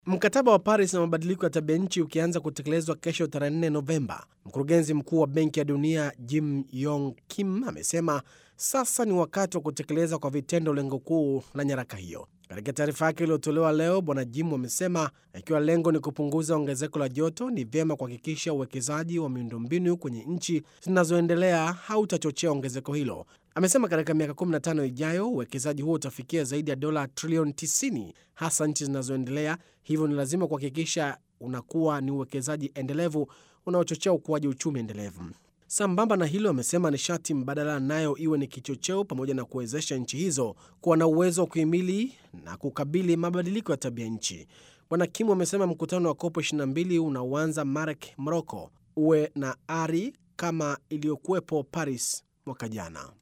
Mkataba wa Paris na mabadiliko ya tabia nchi ukianza kutekelezwa kesho tarehe 4 Novemba, mkurugenzi mkuu wa Benki ya Dunia Jim Yong Kim amesema sasa ni wakati wa kutekeleza kwa vitendo lengo kuu la nyaraka hiyo. Katika taarifa yake iliyotolewa leo, Bwana Jim amesema ikiwa lengo ni kupunguza ongezeko la joto, ni vyema kuhakikisha uwekezaji wa miundombinu kwenye nchi zinazoendelea hautachochea ongezeko hilo. Amesema katika miaka 15 ijayo uwekezaji huo utafikia zaidi ya dola trilioni 90 hasa nchi zinazoendelea. Hivyo ni lazima kuhakikisha unakuwa ni uwekezaji endelevu unaochochea ukuaji uchumi endelevu. Sambamba na hilo, amesema nishati mbadala nayo iwe ni kichocheo, pamoja na kuwezesha nchi hizo kuwa na uwezo wa kuhimili na kukabili mabadiliko ya tabia nchi. Bwana Kim amesema mkutano wa COP 22 unaoanza Marek, Morocco, uwe na ari kama iliyokuwepo Paris mwaka jana.